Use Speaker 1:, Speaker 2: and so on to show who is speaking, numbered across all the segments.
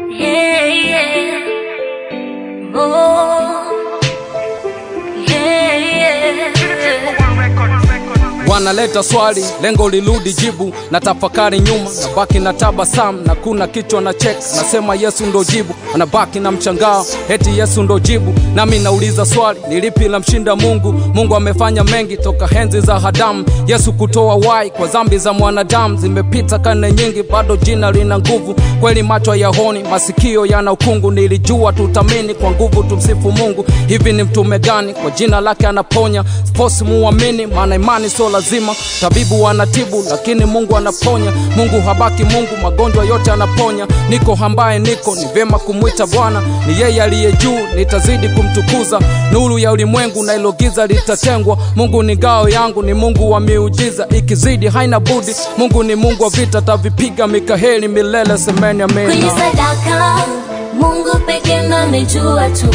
Speaker 1: Yeah, yeah. Oh. Yeah, yeah.
Speaker 2: wanaleta swali lengo lirudi jibu na tafakari nyuma na baki na tabasam na kuna kichwa na chek nasema yesu ndo jibu anabaki na mshangao eti yesu ndo jibu nami nauliza swali ni lipi la mshinda mungu mungu amefanya mengi toka henzi za hadamu yesu kutoa wai kwa zambi za mwanadamu zimepita karne nyingi bado jina lina nguvu kweli macho yaoni masikio yana ukungu nilijua tutamini kwa nguvu tumsifu mungu hivi ni mtume gani kwa jina lake anaponya sposi muamini maana imani sio lazima tabibu anatibu lakini mungu anaponya mungu habaki mungu magonjwa yote anaponya niko ambaye niko ni vyema kumwita bwana ni yeye aliye juu nitazidi kumtukuza nuru ya ulimwengu na ilo giza litatengwa mungu ni ngao yangu ni mungu wa miujiza ikizidi haina budi mungu ni mungu wa vita tavipiga mikaheli milele semeni
Speaker 1: kwenye
Speaker 2: amena
Speaker 1: sadaka mungu peke ndo amejua tu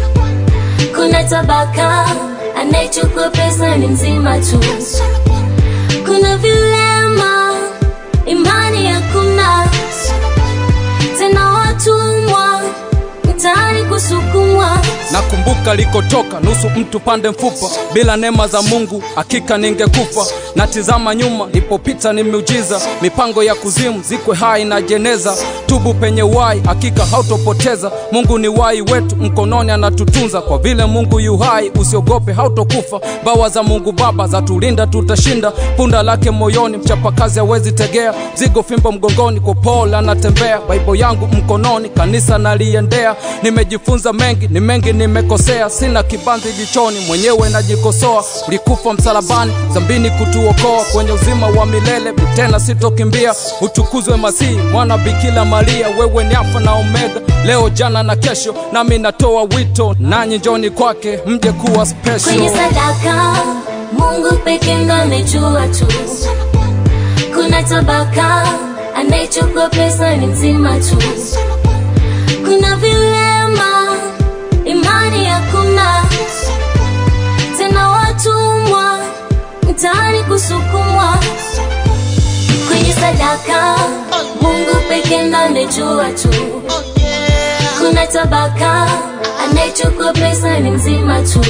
Speaker 1: kuna tabaka anayechukua pesa ni mzima tu kuna vilema imani hakuna tena watumwa mtaani kusukumwa
Speaker 2: nakumbuka likotoka nusu mtu pande mfupa bila neema za mungu hakika ningekufa natizama nyuma nipopita ni miujiza mipango ya kuzimu zikwe hai na jeneza tubu penye wai hakika hautopoteza mungu ni wai wetu mkononi anatutunza kwa vile mungu yu hai usiogope hautokufa bawa za mungu baba za tulinda tutashinda punda lake moyoni mchapakazi hawezi tegea mzigo fimbo mgongoni kwa paul anatembea baibo yangu mkononi kanisa naliendea nimejifunza mengi ni mengi nimekosea sina kibanzi jichoni mwenyewe najikosoa ulikufa msalabani zambini kutuokoa kwenye uzima wa milele tena sitokimbia utukuzwe masihi mwana bikila maria wewe ni alfa na omega leo jana na kesho nami natoa wito nanyi njoni kwake mje kuwa
Speaker 1: kwenye
Speaker 2: special
Speaker 1: sadaka mungu peke ndo amejua tu kuna tabaka anayechukua pesa ni mzima tu kuna vilema imani hakuna tena watumwa mtaani kusukumwa kwenye sadaka mungu peke ndo amejua tu kuna tabaka anayechukua pesa ni mzima tu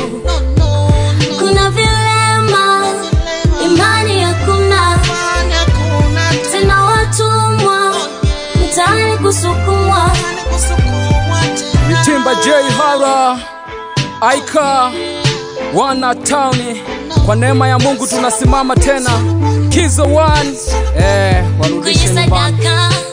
Speaker 1: kuna vilema imani hakuna tena watumwa mtaani kusukumwa
Speaker 2: mitimba j hara aika wana tauni kwa neema ya mungu tunasimama tena kizo one eh,
Speaker 1: kwenye
Speaker 2: warudishe nyumbani
Speaker 1: sadaka